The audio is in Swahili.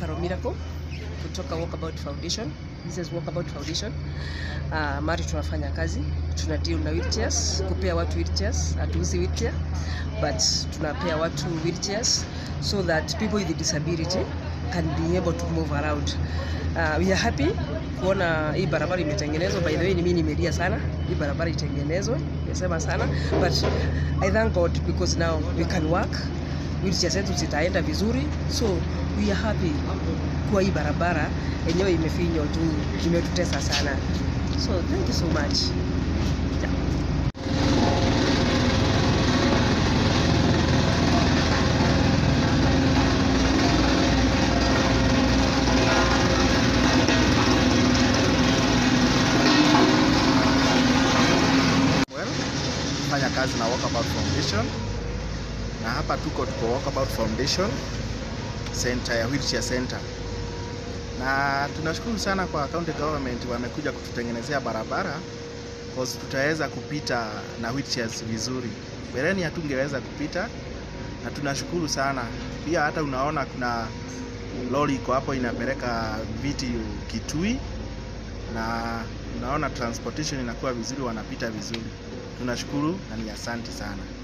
Carol Miracle kutoka Walkabout Foundation. This is Walkabout Foundation. Uh, mari tunafanya kazi, tuna deal na wheelchairs, kupea watu wheelchairs, hatuuzi wheelchair but tunapea watu wheelchairs so that people with disability can be able to move around. Uh, we are happy kuona hii barabara imetengenezwa. By the way, ni mimi nimelia sana hii barabara itengenezwe, nimesema sana but I thank God because now we can work, wheelchair zetu zitaenda vizuri, so we are happy kuwa hii barabara yenyewe imefinywa juu imetutesa sana, so thank you so much. Yeah. Well, fanya kazi na Walkabout Foundation na hapa tuko tuko Walkabout Foundation center ya wheelchair center, na tunashukuru sana kwa county government wamekuja kututengenezea barabara cause tutaweza kupita na wheelchairs vizuri. Mbeleni hatungeweza kupita, na tunashukuru sana pia. Hata unaona kuna lori iko hapo inapeleka viti Kitui na unaona transportation inakuwa vizuri, wanapita vizuri. Tunashukuru na ni asante sana.